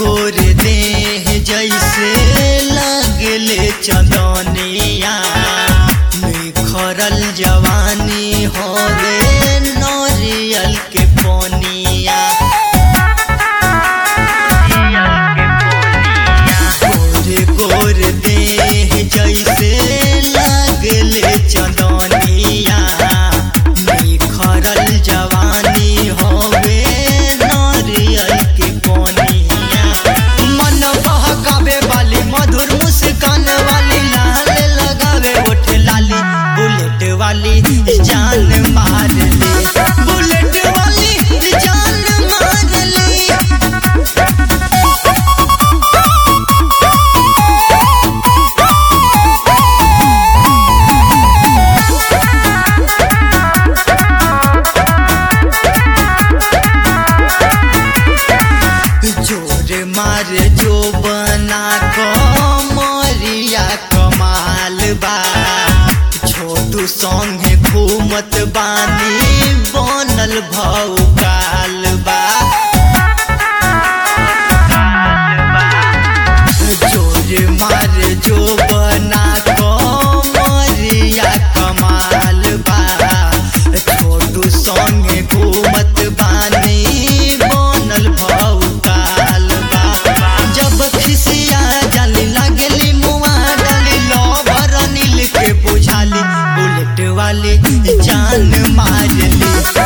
गोर देह जैसे लगले चंदनिया निखरल जवानी होवे नरियल के पोनिया गोर गोर देह जैसे लगले चंदनिया निखरल जवानी होवे नरियल के पोनिया मन बहकावे वाली मधुर मुस्कान वाली लाल लगावे ओठ लाली बुलेट वाली जान मार ले बुलेट वाली जान मार ले जोर मार जो बना कमरिया कमाल बा छोटू संगे घूमत बानी बनल भौकाल बा जोर मार जो बना कमरिया कमाल बा छोटू संगे घूमत बानी बनल भौकाल बा जब खिसिया जाली लागली मुआ डाली लवर नील के बुझाली बुलेट वाली जान मार ली